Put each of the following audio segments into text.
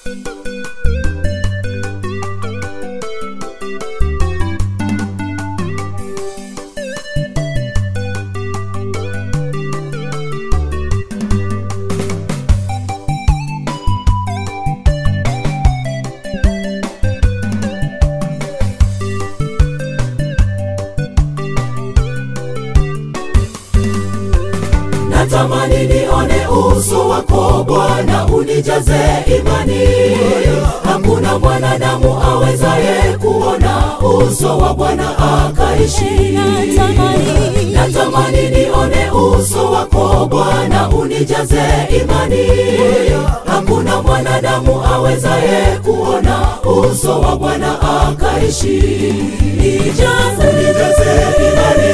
natamani nione uso wako Bwana, unijaze imani. Hakuna mwanadamu awezaye kuona uso wa Bwana akaishi. Natamani. natamani nione uso wako Bwana, unijaze imani. Hakuna mwanadamu awezaye kuona uso wa Bwana akaishi. Nijaze, nijaze imani,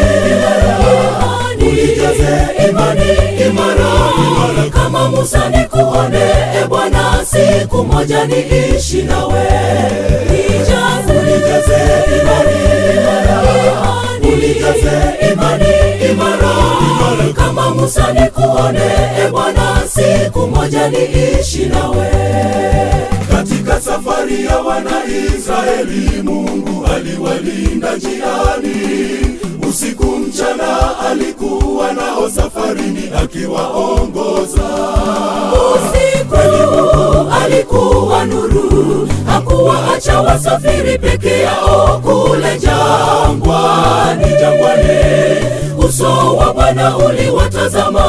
unijaze imani imara, imara kama Musa nikuone, e Bwana, siku moja niishi nawe. Nijaze, unijaze imani imara, unijaze imani imara, imara kama Musa nikuone, e Bwana, siku moja niishi nawe. Katika safari ya Wanaisraeli, Mungu aliwalinda njiani usiku mchana, alikuwa nao safarini akiwaongoza. Usiku alikuwa nuru, hakuwaacha wasafiri peke yao kule jangwani, jangwani. Uso wa Bwana uliwatazama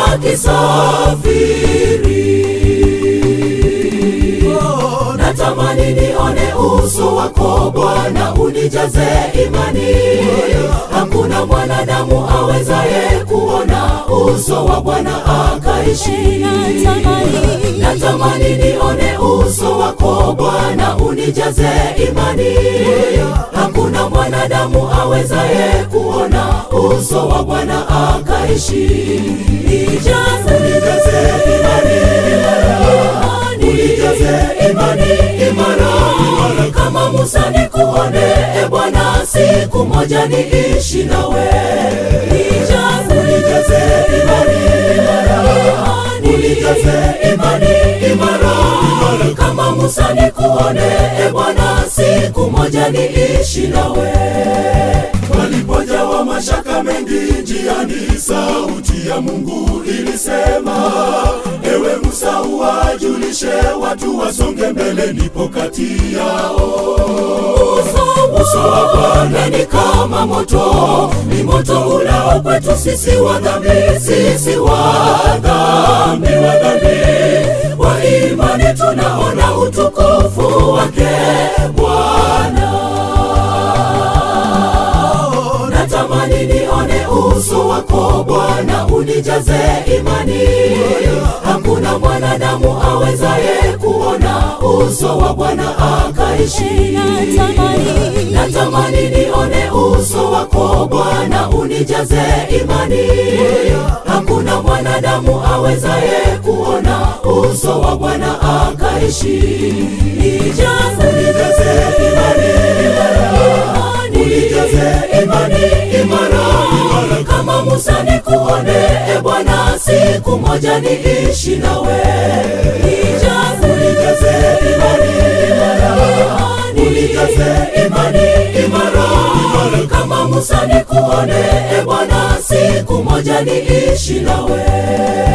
wakisafiri. Natamani nione uso wako Bwana, unijaze imani. Hakuna mwanadamu awezaye kuona uso wa Bwana akaishi. Natamani. Natamani nione uso wako Bwana, unijaze imani. Hakuna mwanadamu awezaye kuona uso wa Bwana akaishi. Nijaze, nijaze imani, unijaze imani imara, imara kama Musa nikuone, e Bwana, siku moja niishi nawe. Nijaze, nijaze imani imara, unijaze imani imara, imara kama Musa nikuone, e Bwana, siku moja niishi nawe. Walipojawa mashaka mengi njiani, sauti ya Mungu ilisema, ewe Musa, uwajulishe watu wasonge mbele, nipo kati yao. Uso wa Bwana ni kama moto, ni moto ulao kwetu sisi wa dhambi, sisi wa dhambi, wa dhambi. Kwa imani tunaona utukufu wake Bwana. Natamani nione uso wako Bwana, unijaze imani. Hakuna mwanadamu awezaye kuona uso wa Bwana akaishi. Natamani. Natamani nione uso wako Bwana, unijaze imani. Hakuna mwanadamu awezaye kuona uso wa Bwana akaishi. Nijaze, nijaze imani unijaze imani imara, imara kama Musa nikuone, e Bwana, siku moja niishi nawe. Nijaze, unijaze imani imara, unijaze imani imara, imara kama Musa nikuone, e Bwana, siku moja niishi nawe.